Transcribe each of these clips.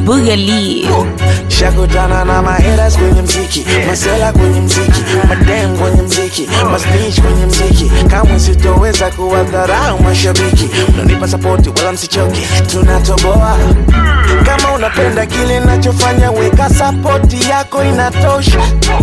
Boogaloo. Shakutana na maheras kwenye mziki, masela kwenye mziki, madem kwenye mziki, masnitch kwenye mziki. Kamwe sitoweza kuwadharau mashabiki, mnanipa sapoti wala msichoke, tunatoboa. Kama unapenda kile nachofanya, weka sapoti yako inatosha.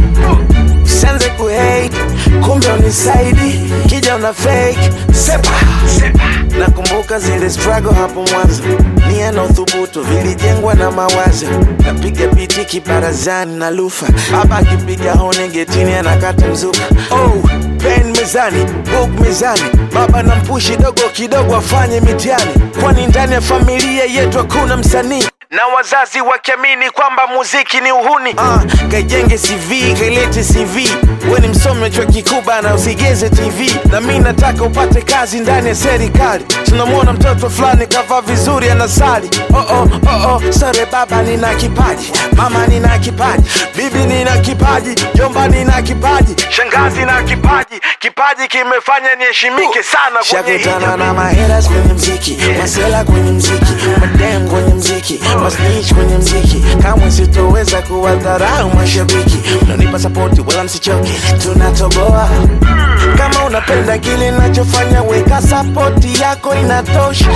Usianze kuhate, kumbe unisaidi, kija una fake sepa, sepa. Nakumbuka zile struggle hapo mwanzo, nia na uthubutu vilijengwa na mawazo. Napiga biti kibarazani na lufa, baba akipiga hone getini anakata mzuka. Oh, pen mezani, book mezani, baba na mpushi dogo kidogo afanye mitihani, kwani ndani ya familia yetu hakuna msanii na wazazi wakiamini kwamba muziki ni uhuni. Ah, kaijenge CV, kailete CV. We ni msomi wa chuo kikuu bana, usigeze TV. Na mi nataka upate kazi ndani ya serikali. Tunamwona mtoto fulani kavaa vizuri anasali. Oh, oh, oh, oh. Sore baba, nina kipaji, mama nina kipaji, bibi nina kipaji, jomba nina kipaji, shangazi na kipaji. Kipaji kimefanya niheshimike sana kwenye hii Shakutana jamii. na maheras kwenye mziki, masela kwenye mziki, madem kwenye mziki, masnitch kwenye mziki. Kamwe sitoweza kuwadharau mashabiki, mnanipa sapoti wala msichoke, tunatoboa. Kama unapenda kile nachofanya, weka sapoti yako inatosha.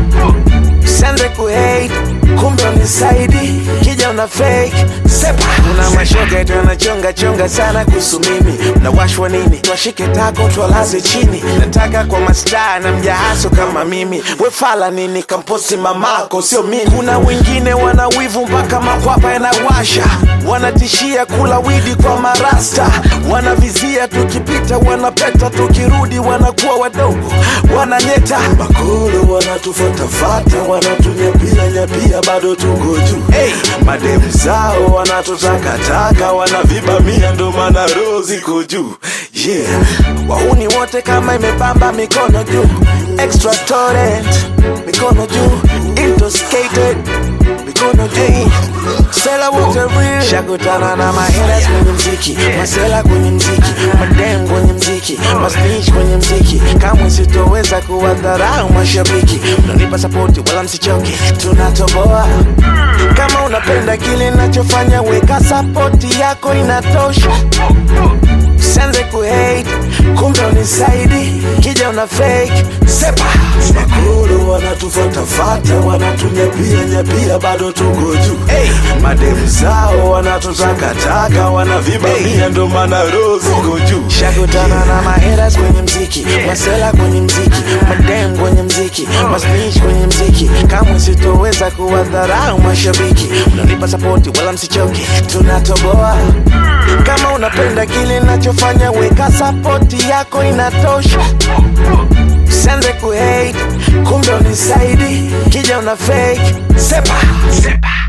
Usianze kuhate, kumbe unisaidi, kija una fake sepa. Kuna mashoga yetu yanachonga chonga sana kuhusu mimi, mnawashwa nini? Twashike tako twalaze chini, nataka kwa mastaa na mjahaso kama mimi. Wefala nini? Kamposti mamako, sio mimi. Kuna wengine wana wivu mpaka makwapa yanawasha, wanatishia kula widi kwa marasta, wanavizia tukipita, wanapeta tukirudi, wanakuwa wadogo, wananyeta Bakulu wanatufatafata, wanatunyapia nyapia, bado tuko juu. hey, Mademu zao wanatutakataka, wanavibamia, ndo maana roho ziko juu. Yeah. Wahuni wote kama imebamba mikono juu, extra torrent mikono juu, intoxicated mikono juu, sela wote real. Shakutana na maheras kwenye mziki, masela kwenye mziki, madem kwenye mziki, masnitch kwenye mziki. Kamwe sitoweza kuwadharau mashabiki, mnanipa sapoti wala msichoke, tunatoboa. Kama unapenda kile nachofanya, weka sapoti yako inatosha. Usianze kuhate, kumbe unisaidi, kija una fake sepa. Bakulu wanatufatafata, wanatunyapia nyapia, bado tuko juu. Hey, Mademu zao wanatutakataka, wanavibamia, ndo maana roho ziko juu. Shakutana na maheras kwenye mziki, masela kwenye mziki, madem kwenye mziki, masnitch kwenye mziki. Kamwe sitoweza kuwadharau mashabiki, mnanipa sapoti wala msichoke, tunatoboa. Kama unapenda kile nachofanya, weka sapoti yako inatosha. Usianze kuhate, kumbe unisaidi, kija una fake sepa, sepa.